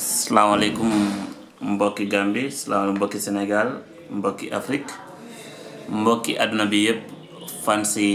salaamaaleykum mbokki Gambie salaamaaleykum mbokki Sénégal mbokki Afrique mbokki àdduna bi yëpp fan si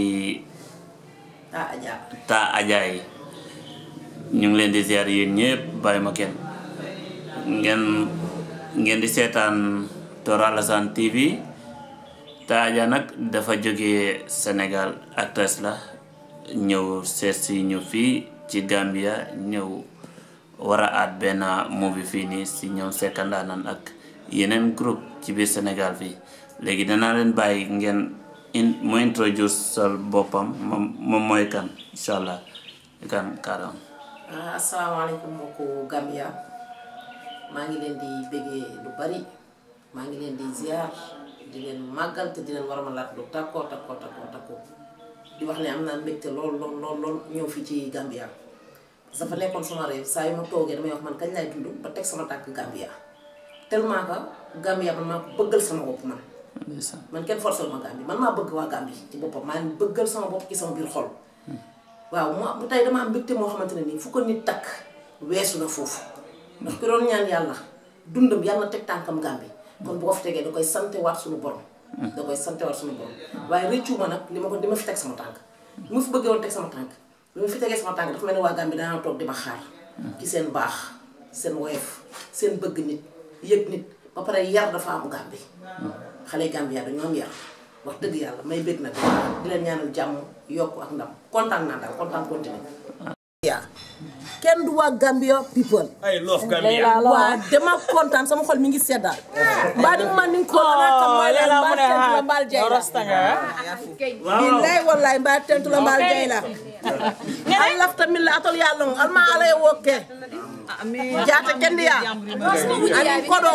ah Adja taa Adja yi ñu ngi leen di ziar yéen ñëpp bàyyi ma kenn ngeen ngeen di seetaan Tor Alassane TV taa Adja nag dafa jógee Sénégal actrice la ñëw seet si ñu fii ci Gambia ñëw war a aat benn movie fii nii si ñoom Secka Ndaanaan ak yeneen groupe ci biir Sénégal fii léegi danaa leen bàyyi ngeen in mu introduce sol boppam moom moom mooy kan incha allah kan kaaram ah asalaamaaleykum mbokku Gambia maa ngi leen di bëggee lu bari maa ngi leen di ziar di leen màggal te di leen war a laat lu takkoo takkoo takkoo takkoo di wax ne am naa mbégte lool lool lool lool ñëw fi ci Gambia parce que dafa nekkoon sama réew saa yu ma toogee damay wax man kañ laay dund ba teg sama tànk Gambia tellement que Gambia man maa ko bëggal sama bopp man man kenn forcé ma Gambie man maa bëgg waa Gambie ci boppam maa ngi bëggal sama bopp ci sama biir xol waaw mu bu tey dama am mbégte moo xamante ne nii fu ko nit takk weesu na foofu ndax ki doon ñaan yàlla dundam yàlla na teg tànkam Gambie kon bu ko fi tegee da koy sante waat suñu borom da koy sante waat suñu borom waaye rëccu ma nag li ma ko di ma fi teg sama tànk li ma fi bëggee woon teg sama tànk bi ma fi tegee sama tànk dafa mel ni waa Gambie daanaa toog di ma xaar ci seen baax seen woyof seen bëgg nit yëg nit ba pare yar dafa am Gambie xale Gambia dañoo am yar wax dëgg yàlla may bëgg nag di leen ñaanal jàmm yokk ak ndam kontaan naa daal kontaan continué. yaa kenn du waa Gambia people. I love Gambia. waa dama kontaan sama xol mi ngi seddaal. mbaa di ma ni ko ana kam mooy la mbaa tentu la mbaal jay la. billaay wallaay mbaa tentu la mbaal jay la. al lafta min la atol yàlla ngo alma ala ye wokke jaata kendi ya ani kodo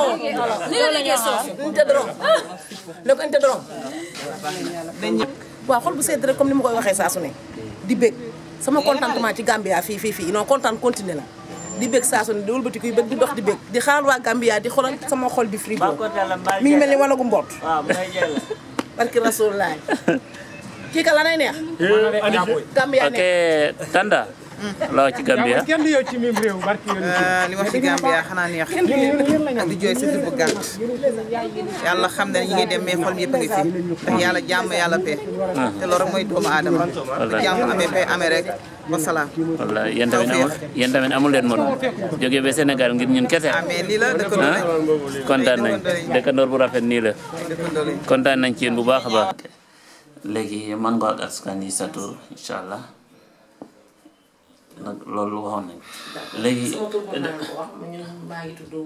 nte dorom ne ko nte dorom waaw xol bu sedd rek comme ni ma koy waxee saa su ne di bég sama contentement ci Gambia fii fii fii non kontaan continué la di bég saa su ne di wëlbati kuy bég di dox di bég di xaar waa Gambia di xoolal sama xol bi frigo mi ngi mel ni wanagu mboot barki rasulullah kii ka lanay neex Gambia ok neex Tanda loo ci Gambia kenn du yow ci mim réew barki yoon li wax ci Gambia xanaa neex ak di jooy sa bu gàtt yàlla xam ne ñu ngi dem mais xol mi yëpp a ngi fi ndax yàlla jàmm yàlla paix te loolu rek mooy doomu aadama bu jàmm amee paix amee rek wasalaam walla yéen tamit amul yéen tamit amul leen morom jóge ba Sénégal ngir ñun kese ah mais lii la dëkkandoo ah lañ kontaan nañ dëkkandoor bu rafet nii la dëkkandoo lañ kontaan nañ ci yéen bu baax a baax léegi man nga ak askan yi sa tur incha allah nag loolu waxoon nañ léegi sama tur mën naa ko wax ma ñun maa ngi tudd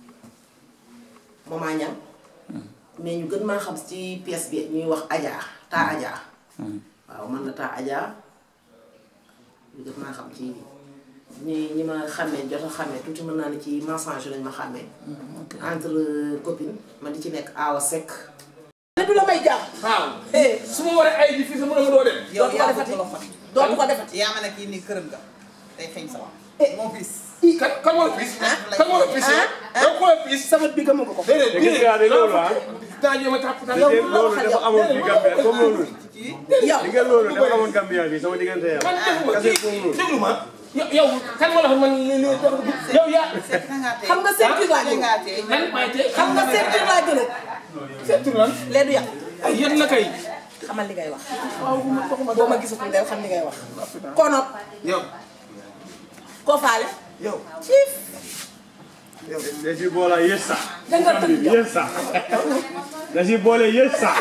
Mama Niang mais ñu gën maa xam ci pièce bi ñuy wax Adja taa Adja waaw man la taa Adja ñu gën maa xam ci ñi ñi ma xàmmee jot a xàmmee tuuti mën naa ne ci mensonge lañ ma xàmmee entre copine ma di ci nekk Awa Seck ne du la may jàpp waaw su ma waree ay ji fii sama dama doo dem yow dootu ko yaa defati ko fa dootu ko defati yaa ma ne kii nii këram nga day xeeñ sama moo fis kan kan moo la piis kan moo la piis yow ko la piis sama bi gëmu nga ko déedéet gis nga de loolu ah temps jii ma tàpp tàpp yow te loolu dafa amoon fii Gambia comme loolu yow li nga loolu dafa amoon Gambia bi sama diggante yow man defuma kase kii foofu noonu déglu ma yow yow kan moo la wax man li li yow yaa xam nga ceinture laa jël ngaa tee man maay tey xam nga ceinture laa jël seet tur lan lee du yàq ay yéen la kay xamal li ngay wax boo ma gisatul del xam li ngay wax kono yow koo faale yow ciif da si boole yes sax dangal tëdd yow yes sax da si boole yes sax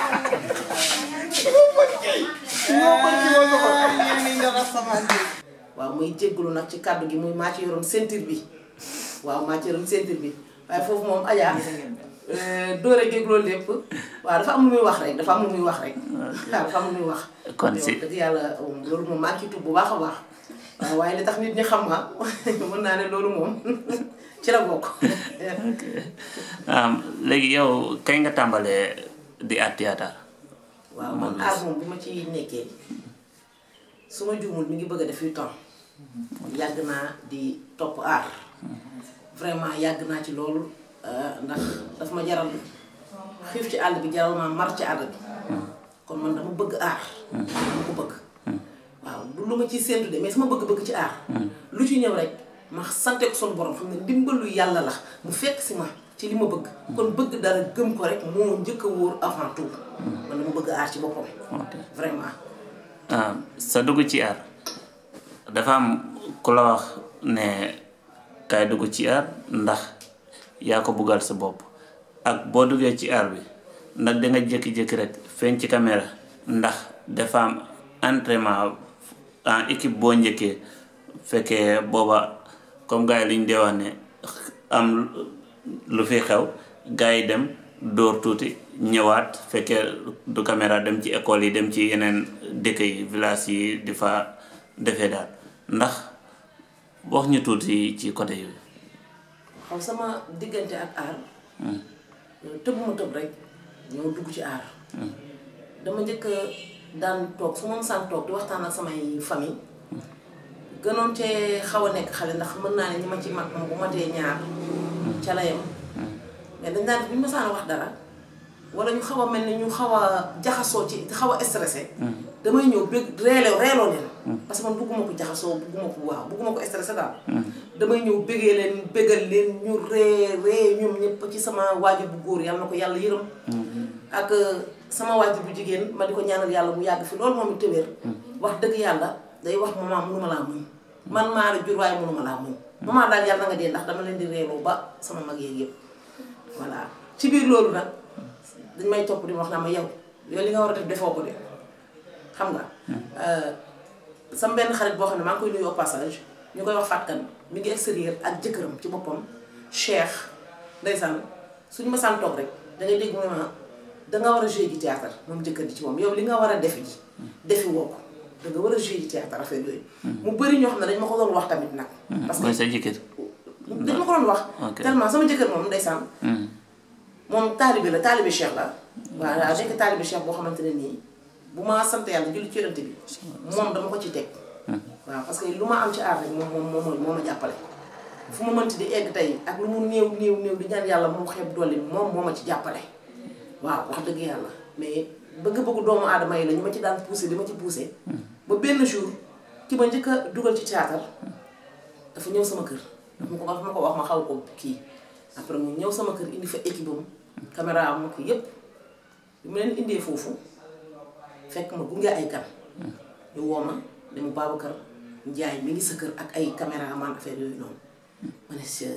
waaw muy jéggulu nag ci kàddu gi muy maa ci yoroon ceinture bi waaw maa ci yoroon ceinture bi waaye foofu moom Adja dóore géeg loolu lépp waaw dafa am lu muy wax rek dafa am lu muy wax rek waaw dafa am lu muy wax Kon si- dëgg yàlla um, loolu moom maa ngi ciy tudd bu baax a baax waaw waaye li tax nit ñi xam ma mën naa ne loolu moom ci la bokk am léegi yow kañ nga tàmbalee di art théâtre waaw man aar moom bu ma ci nekkee su ma juumul mi ngi bëgg a def yu temps yàgg naa di topp aar vraiment yàgg naa ci loolu euh, ndax daf ma jaral xiif ci àll bi jaral ma mar ci àll bi kon man dama bëgg aar dama ko bëgg waaw du lu ma ciy séntu de mais sama bëgg-bëgg ci aar lu ci ñëw rek ma sante ko sunu borom xam ne ndimbalu yàlla la mu fekk si ma ci li ma bëgg kon bëgg dara gëm ko rek moo njëkk a wóor avant tout man dama bëgg aar ci boppam ok vraiment ah sa dugg ci aar dafa am ku la wax ne kaay dugg ci aar ndax yaa ko buggal sa bopp ak boo duggee ci aar bi ndax danga jékki-jékki rek feeñ ci caméra ndax dafa am entraînement en équipe boo njëkkee fekkee booba comme gars yi li ñu dee wax ne am lu fi xew gars yi dem dóor tuuti ñëwaat fekkee du caméra dem ci école yi dem ci yeneen dëkk yi village yi di fa defee daal ndax wax ñu tuuti ci côté yooyu. xaw sama diggante ak aar tëbuma tëb rek ñoo dugg ci aar dama njëkk a daan toog su ma saan toog di waxtaan ak samay famille gënoon cee xaw a nekk xale ndax mën naa ne ñi ma ci mag moom bu ma dee ñaar ca la yem mais dañ daan bu ñu ma saan wax dara wala ñu xaw a mel ni ñu xaw a jaxasoo ci xaw a stressé damay ñëw bëgg reeloo reeloo leen parce que man bugguma ko jaxasoo bugguma ko waaw bugguma ko stressé daal damay ñëw bëggee leen bëggal leen ñu ree ree ñoom ñëpp ci sama waajur bu góor yàlla na ko yàlla yërëm ak sama waajur bu jigéen ma di ko ñaanal yàlla mu yàgg fi loolu moom it téwéer wax dëgg yàlla day wax maman mënuma laa muñ man maa la jur waaye mënuma laa muñ maman daal yàlla na nga dee ndax dama leen di reeloo ba sama mag yeeg yëpp voilà ci biir loolu nag dañ may topp di ma wax naa ma yow yow li nga war a def defoo ko de xam nga sama benn xarit boo xam ne maa ngi koy nuyu au passage ñu koy wax fàtkan mi ngi extérieur ak jëkkëram ci boppam Cheikh ndeysaan suñu ma saan toog rek dangay dégg mu ne ma danga war a jouer ji théâtre moom jëkkër ji ci moom yow li nga war a defi ji defi woo ko danga war a jouer ji théâtre affaire yooyu mu bëri ñoo xam ne dañ ma ko doon wax tamit nag parce mooy que sa jëkkër. dañ ma ko doon wax Ok. tellement sama jëkkër moom ndeysaan moom taalibe la taalibe Cheikh la waaw daa nekk taalibe Cheikh boo xamante ne nii bu ma sant yàlla julli ci yonent bi moom dama ko ci teg waaw parce que lu ma am ci aar rek moom moom moom moo ma jàppale fu ma mënti di egg tey ak lu mu néew néew néew di ñaan yàlla mu xeeb dolli moom moo ma ci jàppale waaw wax dëgg yàlla mais bëgg-bëggu doomu aadama yi la ñu ma ci daan poussé di ma ci poussé ba benn jour ki ma njëkk a dugal ci théâtre dafa ñëw sama kër dafa ma ko dafa ma ko wax ma xaw ko kii après mu ñëw sama kër indi fa équipe am caméra am ko yépp bi mu leen indee foofu fekk ma gunge ay kan ñu woo ma ne mu Babacar Njaay mi ngi sa kër ak ay caméraman affaire yooyu noonu ma ne si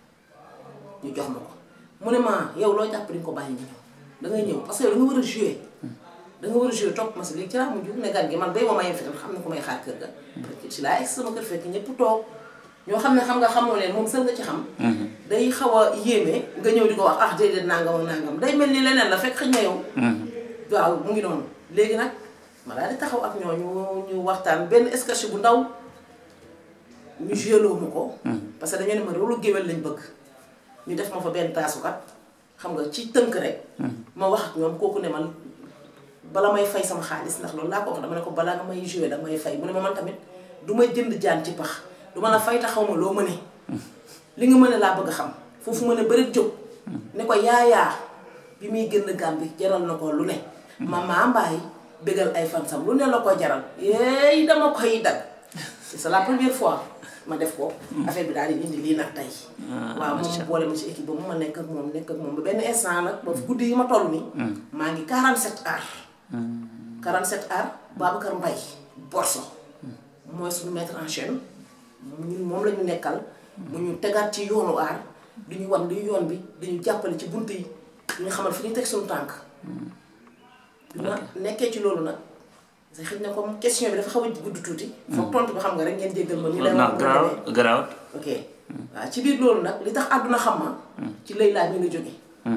ñu jox ma ko mu ne ma yow loo jàpp di nga ko bàyyi nga ñëw da ngay ñëw parce que yow da nga war a jouer da nga war a jouer topp ma si léegi ci laa mujj ne gan gi man bay ma ma yem fi tam xam ne ko may xaar kër ga si laa egg sama kër fekk ñëpp toog ñoo xam ne xam nga xamoo leen moom sën nga ci xam day xaw a yéeme nga ñëw di ko wax ah déedéet nangam ak nangam day mel ni leneen la fekk xëy na yow waaw mu ngi noonu léegi nag ma daal di taxaw ak ñooñu ñu waxtaan benn sketch bu ndaw ñu jéloo ma ko parce que dañoo ne ma rôle géwél lañ bëgg ñu def ma fa benn taasukat xam nga ci tënk rek ma wax ak ñoom kooku ne man bala may fay sama xaalis ndax loolu laa ko wax dama ne ko balaa nga may joué danga may fay mu ne ma man tamit du may jënd jaan ci pax du ma la fay te xaw ma loo mëne li nga mën a laa bëgg a xam foofu mën a bëri jóg ne ko yaayaa bi muy génn Gàmbi jaral na ko lu ne mama mbaay bégal ay fansam lu ne la ko jaral yeey dama koy dag c'est la première fois ma def ko affaire bi daal di indi lii nag tey waaw moom boole ma ci équipe ba mu ma nekk ak moom nekk ak moom ba benn instant nag ba guddi yi ma toll nii maa ngi 47 heures 47 heures Babacar Mbaye Borso mooy suñu maître en chaîne ñun moom la ñu nekkal mu ñu tegaat ci yoonu aar di ñu wan li yoon bi di ñu jàppale ci bunt yi di ñu xamal fi ñu teg suñu tànk bi ma nekkee ci loolu nag sa xëy na comme question bi dafa xaw a gudd tuuti foog tontu bi xam nga rek ngeen jéggal ma ni lay non wax garaaw garaaw ok waaw ci biir loolu nag li tax àdduna xam ma ci lay laa mi nga jóge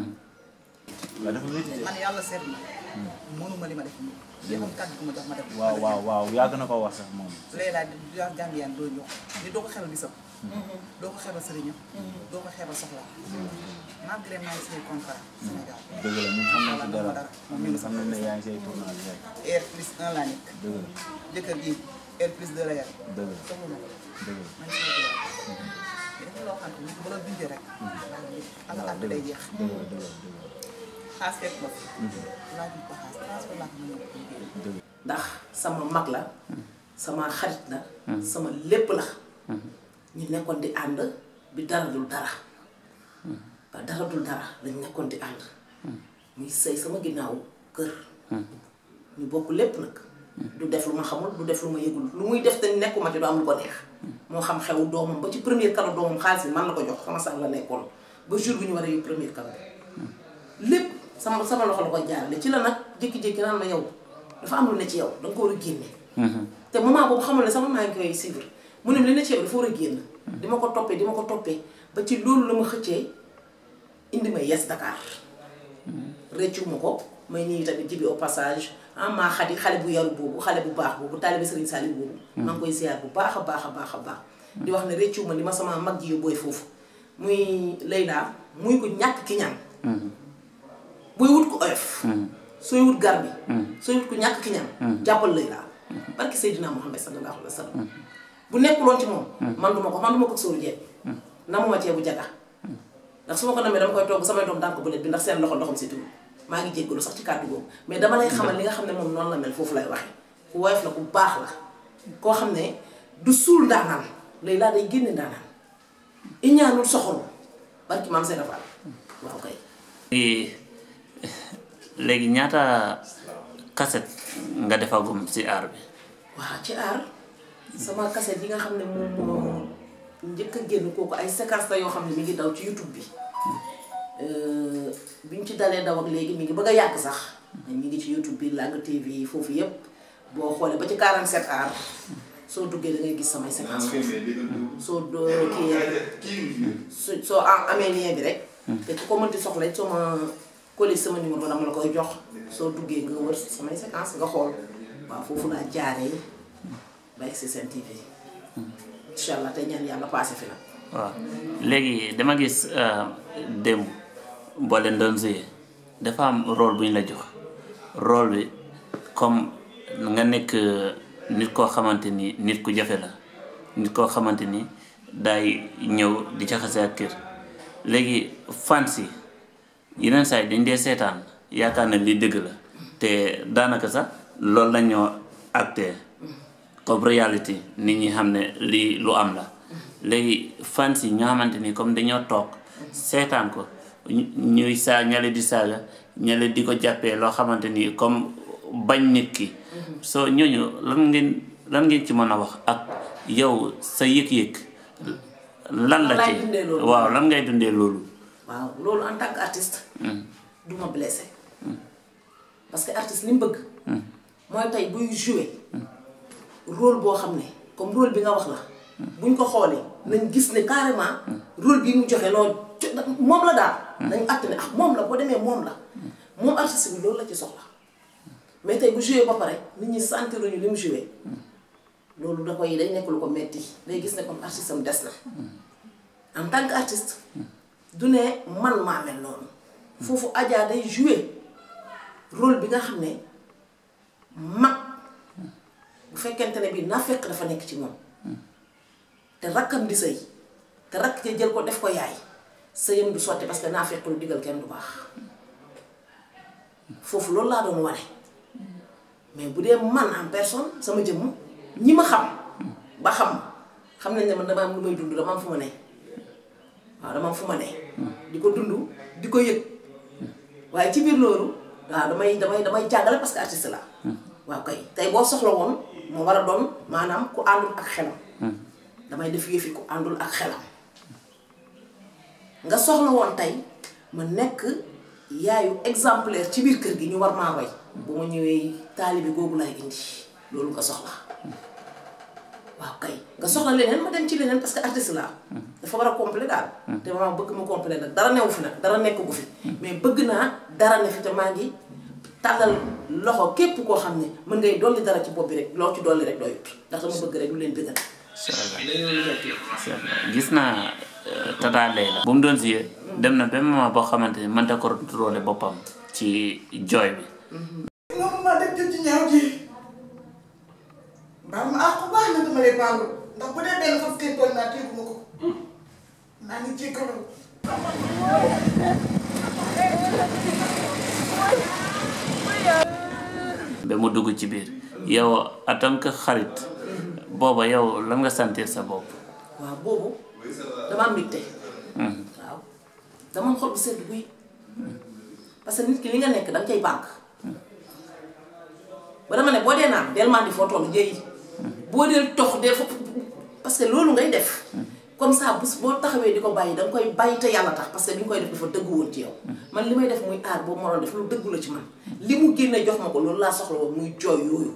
man yàlla seet na mënuma li ma def nii lii moom kàddu gu ma jox ma def waaw waaw waaw yàgg na ko wax sax moom. Layla di wax Gambien doo ñëw ni doo ko xebal bisam doo ko xebal sëriñam doo ko xebal soxla malgré maa ngi signé contrat Sénégal dëgg la ñun xam nañ ci dara moom mi ngi xam nañ ne yaa ngi say tournage rek air plus un laa nekk dëgg la jëkkër gi air plus deux la yor dëgg la soxla ma ko dëgg la maa ngi signé contrat mais dafa loo xam ne bu la bindee rek ala àdd day jeex dëgg la dëgg la dëgg xaas fekk ma fi laaj ko xaas transfert laa ko mën a liggéey la dëgg ndax sama mag la sama xarit la sama lépp la ñu nekkoon di ànd bi dara dul dara ba dara dul dara lañ nekkoon di ànd muy sëy sama ginnaaw kër ñu bokk lépp nag du def lu ma xamul du def lu ma yëgul lu muy def te nekkuma ci du am lu ko neex moo xam xewu doomam ba ci premier cadeau doomam xaalis bi man la ko jox sama sax la nekkoon ba jour bi ñu war a yóbbu premier cadeau lépp sama sama loxo la koy jaarale ci la nag jékki-jékki naan la yow dafa am lu ne ci yow danga ko war a génne te moment boobu xamul ne sama maa ngi koy suivre mu ne li ne ci yow dafa war a génn di ma ko toppee di ma ko toppee ba ci loolu la ma xëccee indi ma yes Dakar rëccu ma ko may nii tamit jibi au passage ah maa xadi xale bu yaru boobu xale bu baax boobu taalibe Serigne Saliou boobu maa ngi koy ziar bu baax a baax a baax a baax di wax ne rëccu ma li ma sama mag ji yóbbooy foofu muy Layla muy ko ñàkk ki ñaan booy wut ko oyof sooy wut gar bi sooy wut ko ñàkk ki ñaan jàppal Layla barki Seydina Muhammad sallallahu alayhi wa sallam bu nekkuloon ci moom man duma ko man duma ko sóoru jeet namuma ceebu jaga ndax su ma ko namee dama koy togg samay doom daan ko bëlet bi ndax seen loxo ndoxam si tudd maa ngi jéggalu sax ci kàddu boobu mais dama lay xamal li nga xam ne moom noonu la mel foofu lay waxee ku woyof la ku baax la koo xam ne du suul ndaanaan lay laa day génne ndaanaan iñaanul soxoru barki maam seen afal waaw kay léegi léegi ñaata kaset nga defagum si aar bi waaw ci aar sama kaset yi nga xam ne moom moo njëkk a génn kooku ay séquence la yoo xam ne mi ngi daw ci YouTube bi bi ñu ci dalee daw ak léegi mi ngi bëgg a yàgg sax mi ngi ci YouTube bi Langue TV foofu yépp boo xoolee ba ci 47 aar soo duggee da ngay gis samay séquence soo do kii su soo am amee lien bi rek te ku ko mënti soxla soo ma colis sama numéro dama la koy jox soo duggee nga wër samay séquence nga xool waaw foofu laa jaaree ba egg si seen TV incha allah tey ñaan yàlla passé fi nag waaw léegi dama gis démb boo leen doon jouer dafa am rôle bu ñu la jox rôle bi comme nga nekk nit koo xamante ni nit ku jafe la nit koo xamante ni daay ñëw di jaxase ak kër léegi fans yi yeneen saa yi dañ dee seetaan yaakaar ne lii dëgg la te daanaka sax loolu la ñoo acté comme réalité nit ñi xam ne lii lu am la léegi fans yi ñoo xamante ni comme dañoo toog seetaan ko ñuy saa ñale di saaga ñale di ko jàppee loo xamante ni comme bañ nit ki soo ñooñu lan ngeen lan ngeen ci mën a wax ak yow sa yëg-yëg lan la ci Laay dundee loolu. waaw lan ngay dundee loolu waaw loolu en tant que artiste du ma blessé parce que artiste li mu bëgg mooy tey buy joué rôle boo xam ne comme rôle bi nga wax la buñ ko xoolee nañ gis ne carrément rôle bi mu joxe loolu moom la daal nañ àtt ne ah moom la boo demee moom la moom artiste bi loolu la ci soxla mais tey bu joué ba pare nit ñi sentiruñu li mu joué loolu da koy day nekk lu ko metti day gis ne comme artiste am des na en tant que artiste du ne man maa mel noonu foofu Adja day joué rôle bi nga xam ne mag bu fekkente ne bii naa fekk dafa nekk ci moom te rakkam di sëy te rakk te jël ko def ko yaay sëyam du sotti parce que naa fekk lu digal kenn du baax foofu loolu laa doon wane mais bu dee man en personne sama jëmm ñi ma xam ba xam xam nañ ne man dama am lu may dund dama am fu ma ne waaw dama am fu ma ne di ko dund di ko yëg waaye ci biir loolu waaw damay damay damay jàngale parce que artiste la waaw kay tey boo soxla woon moo war a doon maanaam ku àndul ak xelam damay def yëfi ku àndul ak xelam nga soxla woon tey ma nekk yaayu exemplaire ci biir kër gi ñu war maa roy bu ma ñëwee taalibi googu laay indi loolu nga soxla waaw kay nga soxla leneen ma dem ci leneen parce que artiste laa dafa war a complet daal te ma bëgg mu complet nag dara newu fi nag dara nekk gu fi mais bëgg naa dara ne fi te maa ngi tàllal loxo képp koo xam ne mën ngay dolli dara ci bopp bi rek loo ci dolli rek doyut ndax dama bëgg rek lu leen bëggal incha allah gis naa Tata Leila bu mu doon siyee dem na benn moment boo xamante ni mënta ko contrôler boppam ci jooy bi loolu ma def jëm ci ñaaw ji baal ma àq baax na dama lay baalu ndax bu dee benn fas kay toll naa téegu ma ko maa ngi jéggalu ba mu dugg ci biir yow en tant que xarit booba yow lan nga sentir sa bopp waaw boobu dama am mbégte waaw dama am xol bu sedd guy parce que nit ki li nga nekk danga cay bànk ba dama ne boo dee naan del mandi foo toll jëyi boo dee tox dee foofu parce que loolu ngay def comme ça bés boo taxawee di ko bàyyi danga koy bàyyi te yàlla tax parce que bi nga koy def dafa dëggu woon ci yow man li may def muy aar boobu ma doon def lu dëggu la ci man li mu génne jox ma ko loolu laa soxla woon muy jooy yooyu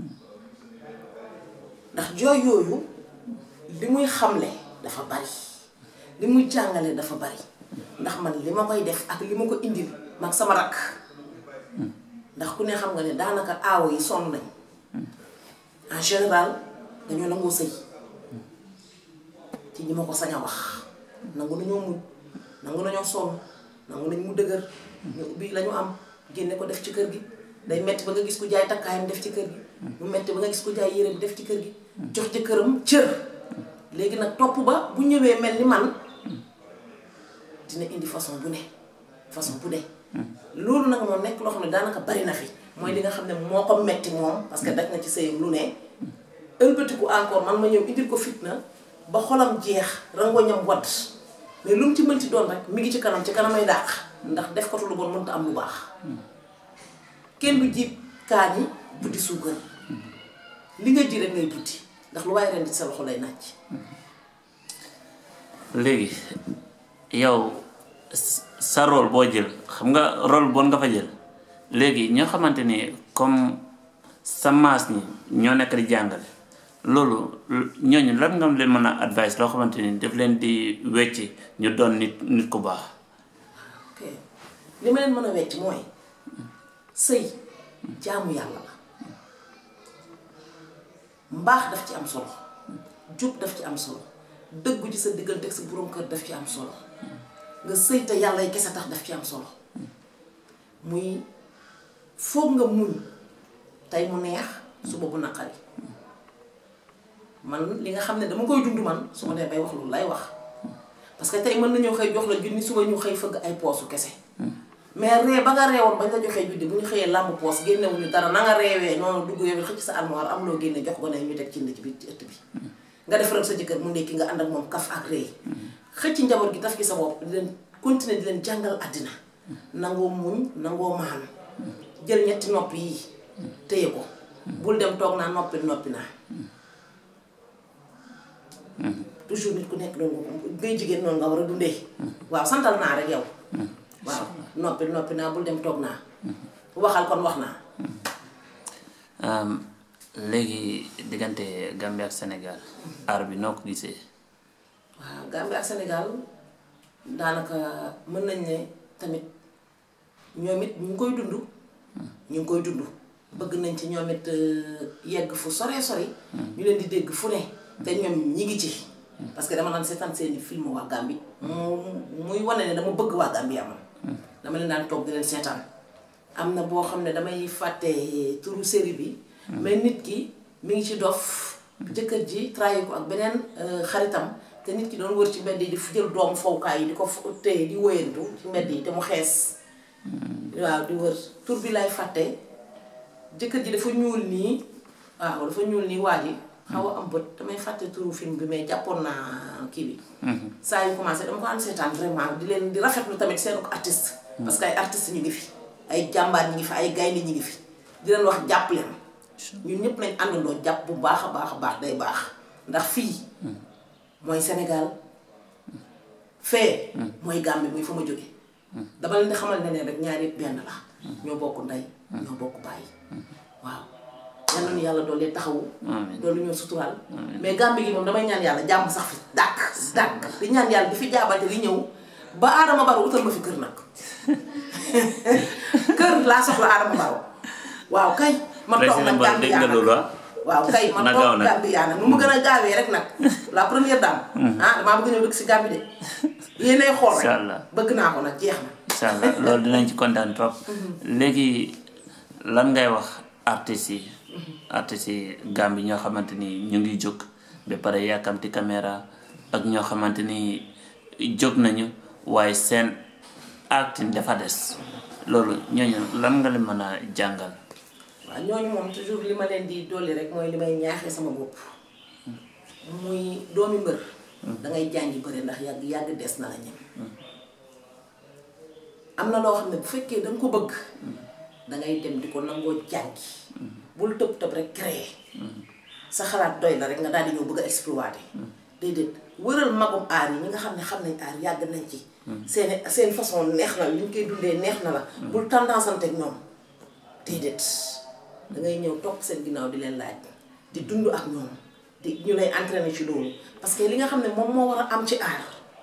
ndax jooy yooyu li muy xamle dafa bari li muy jàngale dafa bari ndax man li ma koy def ak li ma ko indil mag sama rakk ndax ku ne xam nga ne daanaka aawo yi sonn nañ en général dañoo nangoo sëy ci ñi ma ko sañ a wax nangu nañoo muñ nangu nañoo sonn nangu nañ mu dëgër ñu ubbi la ñu am génne ko def ci kër gi day metti ba nga gis ku jaay takkaayam def ci kër gi mu metti ba nga gis ku jaay yére bi def ci kër gi jox jëkkëram cër léegi nag topp ba bu ñëwee mel ni man dina indi façon bu ne façon bu ne loolu nag moo nekk loo xam ne daanaka bari na fi mooy li nga xam ne moo ko metti moom parce que daj na ci sëyam lu ne ëlbatiku encore man ma ñëw indil ko fitna ba xolam jeex rangoñam wadd mais lu mu ci mënti doon rek mi ngi ci kanam ci kanamay dàq ndax def ko lu bon mënta am lu baax kenn du jiib kaani buddi suukar li nga ji rek ngay buddi ndax lu waaye ren di sa loxo lay nàcc léegi yow sa rôle boo jël xam nga rôle bon nga fa jël léegi ñoo xamante ni comme sa maas ñi ñoo nekk di jàngale loolu ñooñu lan nga leen mën a advice loo xamante ni daf leen di wecci ñu doon nit nit ku baax ok li ma leen mën a wecc mooy sëy jaamu yàlla la mbaax daf ci am solo jub daf ci am solo dëggu ci sa diggante ak sa borom kër daf ci am solo nga sëy te yàlla yi kese tax daf ci am solo muy foog nga muñ tey mu neex suba bu naqari man li nga xam ne dama koy dund man su ma dee bay wax loolu lay wax parce que tey mën nañoo xëy jox la junni suba ñu xëy fëgg ay poosu kese mais ree ba nga reewoon bañ la joxee juddi bu ñu xëyee làmb poos génnewuñu dara na nga reewee noonu dugg yow xëcc sa armoire am loo génne jox ko ne ñu teg ci ci biir ci ëtt bi nga defaral sa jëkkër mu ndekki nga ànd ak moom kaf ak rëy xëcc njaboot gi daf ci sa bopp di leen continuer di leen jàngal àddina nangoo muñ nangoo maanu jël ñetti nopp yi téye ko bul dem toog naa noppi noppi naa toujours nit ku nekk noonu ngay jigéen noonu nga war a dundee waaw santal naa rek yow waaw noppi noppi naa bul dem toog naa waxal kon wax naa léegi diggante Gambie ak Sénégal aar bi noo ko gisee waaw Gambie ak Sénégal daanaka mën nañ ne tamit ñoom it ñu ngi koy dund ñu ngi koy dund bëgg nañ ci ñoom it yegg fu soree sori ñu leen di dégg fu ne te ñoom ñi ngi ci parce que dama naan seetaan seeni film waa Gambie mu muy wane ne dama bëgg waa Gambie am dama leen daan toog di leen seetaan am na boo xam ne damay fàtte turu série bi mais nit ki mi ngi ci dof jëkkër ji trahir ko ak beneen xaritam te nit ki doon wër ci mbedd yi di jël doomu fowukaay yi di ko téye di wéyantu ci mbedd yi te mu xees waaw di wër tur bi lay fàtte jëkkër ji dafa ñuul nii waaw dafa ñuul nii waa ji xaw a am bët damay fàtte turu film bi mais jàppoon naa kii bi saa yu commencé dama ko am seetaan vraiment di leen di rafetlu tamit seen ko artiste parce que ay artistes ñu ngi fi ay jàmbaar ñi ngi fi ay gaynde ñi ngi fi di leen wax jàpp leen ñun ñëpp nañ àndandoo jàpp bu baax a baax a baax day baax ndax fii mooy Sénégal fee mooy Gambie muy fa ma jóge dama leen di xamal ne ne rek ñaar yëpp benn la ñoo bokk ndey ñoo bokk bàyyi waaw yal na nu yàlla doole taxawu doolu ñoo suturaal mais Gambie gi moom damay ñaan yàlla jàmm sax fi dàkk dàkk di ñaan yàlla di fi jaabante di ñëw ba Adama Barrow utal ma fi kër nag kër laa soxla Adama Barrow waaw kay ma toog nag Gambie yaa nag waaw kay ma toog Gambie yaa nag nu mu gën a gaawee rek nag la première dame ah damaa bëgg ñëw dëkk si Gambie de yéenay xool rek bëgg naa ko nag jeex na incha allah loolu dinañ ci kontaan trop léegi lan ngay wax artistes yi artistes yi Gambie ñoo xamante ni ñu ngi jóg ba pare yàkkamti caméra ak ñoo xamante ni jóg nañu waaye seen acting dafa des loolu ñooñu lan nga leen mën a jàngal waaw ñooñu moom toujours li ma leen di dolli rek mooy li may ñaaxee sama bopp muy doomi mbër dangay jàngi bëri ndax yàgg yàgg des na la ñem am na loo xam ne bu fekkee danga ko bëgg dangay dem di ko nangoo jàngi bul tëb tëb rek créer sa xalaat doy la rek nga daal di ñëw bëgg a exploiter déedéet wëral magum aar yi ñi nga xam ne xam nañ aar yàgg nañ ci seen seen façon neex na li ñu koy dundee neex na la bul tendance ante ak ñoom déedéet dangay ñëw topp seen ginnaaw di leen laaj di dund ak ñoom di ñu lay entraîner ci loolu parce que li nga xam ne moom moo war a am ci aar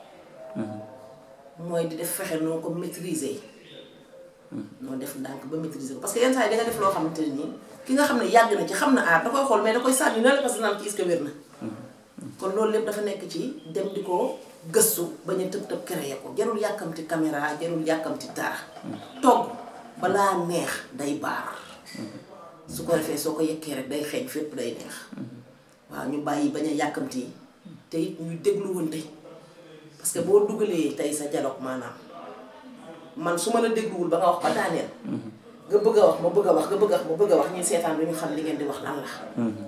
mooy di def fexe noo ko maîtriser noo def ndànk ba maîtriser ko parce que yenn saa yi da nga def loo xamante ne nii ki nga xam ne yàgg na ci xam na aar da koy xool mais da koy sànni na la parce que naan ki est-ce que wér na kon loolu lépp dafa nekk ci dem di ko gëstu bañ a tëb tëb créer ko jarul yàkkamti caméra jarul yàkkamti dara togg balaa neex day baar su ko defee soo ko yekkee rek day xeeñ fépp day neex waaw ñu bàyyi bañ a yàkkamti te it ñuy dégluwante parce que boo dugalee tey sa dialogue maanaam man su ma la dégluwul ba nga wax ba daaneel nga bëgg a wax ma bëgg a wax nga bëgg a wax ma bëgg a wax ñun seetaan bi ñu xam li ngeen di wax lan la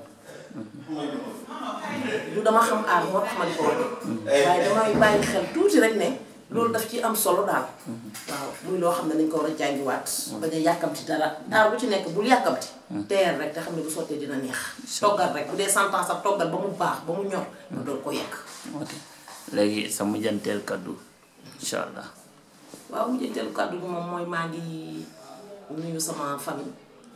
du dama xam aar moo tax ma di ko wax waaye damay bàyyi xel tuuti rek ne loolu daf ci am solo daal waaw muy loo xam ne dañ ko war a jàngiwaat bañ a yàkkamti dara aar bu ci nekk bul yàkkamti teer rek te xam ne bu sottee dina neex toggal rek bu dee sentence sax toggal ba mu baax ba mu ñor nga doon ko yekk ok léegi sa mujjanteel kaddu incha allah waaw mujjanteelu kàddu bi moom mooy maa ngi nuyu sama famille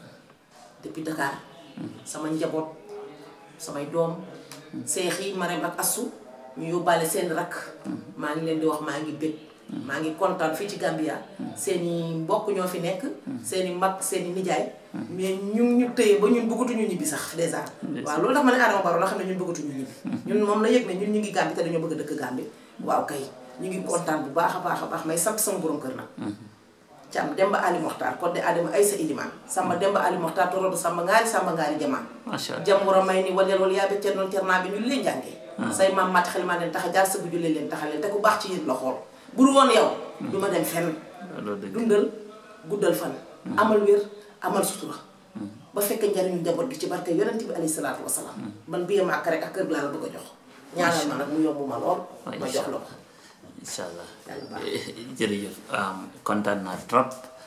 depuis Dakar sama njaboot samay doom seex yi Marème ak Assou ñu yóbbaale seen rakk maa ngi leen di wax maa ngi bég maa ngi kontaan fii ci Gambia seeni mbokk ñoo fi nekk seeni mag seeni nijaay mais ñun ñu tëye ba ñun bëggatuñu ñibbi sax dèjà waaw loolu tax ma ne Adama Barrow la xam ne ñun bëggatuñu ñibbi ñun moom la yëg ne ñun ñu ngi Gambie te dañoo bëgg a dëkk Gambie waaw kay ñu ngi kontaan bu baax a baax a baax may sant sama borom kër nag Cam Demba Ali Mokhtar Kodde Adama Aysa Iliman Samba Demba Ali Mokhtar Torodo Samba Ngaari Samba Ngaari Jamaan macha allah jam war a may ni waleel wala yaa becce noonu ternaa bi ñu leen jàngee say maam màtt xel maa leen tax a jaar sëgg jullee leen taxa leen te ku baax ci yéen la xool bu dul woon yow du ma dem fenn loolu dëgg dundal guddal fan amal wér amal sutura ba fekk njariñu njaboot gi ci barke yonent bi alayhi salaatu wasalaam man biye ma ak rek ak kër laa la bëgg a jox ñaanal ma nag mu yomb ma lool ma jox la ko incha allah Yàlla baax. jërëjëf kontaan naa trop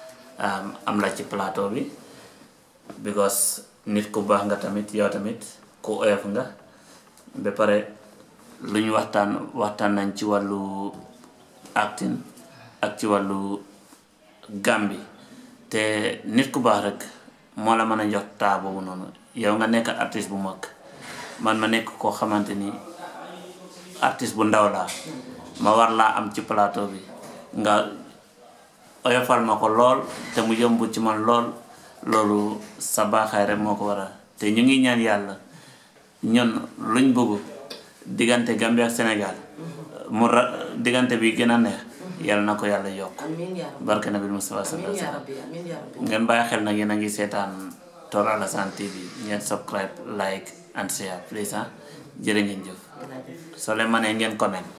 am la ci plateau bi because nit ku baax nga tamit yow tamit ku oyof nga ba pare lu ñu waxtaan waxtaan nañ ci wàllu acting ak ci wàllu Gambi te nit ku baax rek moo la mën a jox taa boobu noonu yow nga nekk artiste bu mag man ma nekk koo xamante ni artiste bu ndaw laa ma war laa am ci plateau bi nga oyofal ma ko lool te mu yomb ci man lool loolu sa baaxaay rek moo ko waral te ñu ngi ñaan yàlla ñun luñ bëgg diggante Gambie ak Sénégal mu ra diggante bi gën a neex yàlla na ko yàlla yokk amiin yaa rabbi barke nabi Mustafa sallallahu amiin alayhi wa yaa sallam rabbi amiin yaa rabbi ngeen bàyyi xel nag yéen a ngi seetaan Tor Alassane TV ngeen subscribe like and share please ah jërë ngeen jëf jërëjëf soo leen mënee ngeen comment